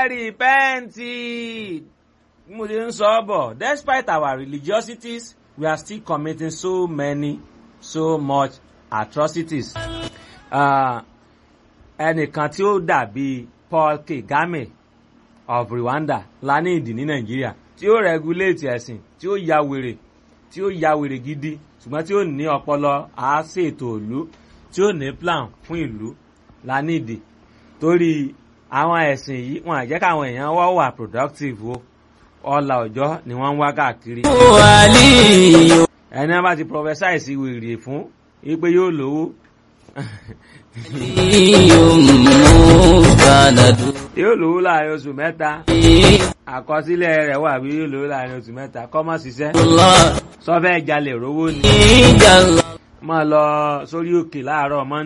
repent bí mo ṣe ń sọ bọ̀ despite our religiosities we are still committing so many so much atrocities. Uh, ẹnìkan tí ó dàbí Paul Kagame of Rwanda la ní ìdí ní Nàìjíríà tí ó regulate ẹ̀sìn tí ó ya wèrè tí ó ya wèrè gidi ṣùgbọ́n tí ó ní ọpọlọ àáṣètò ìlú tí ó ní plan fún ìlú la ní ìdí torí àwọn ẹ̀sìn yìí wọn àjẹ́ káwọn èèyàn wá wà productive o ọlà ọjọ́ ni wọ́n ń wá káàkiri. ẹni wọn bá ti prophesy sí wèrè fún wípé yóò lówó yóò lówó láàrin oṣù mẹ́ta àkọsílẹ̀ rẹ̀ wà bí yóò lówó láàrin oṣù mẹ́ta kọ́ mọ́ ṣiṣẹ́ sọ́fẹ́ jalè rówó ni máa lọ sórí òkè láàárọ̀ mọ́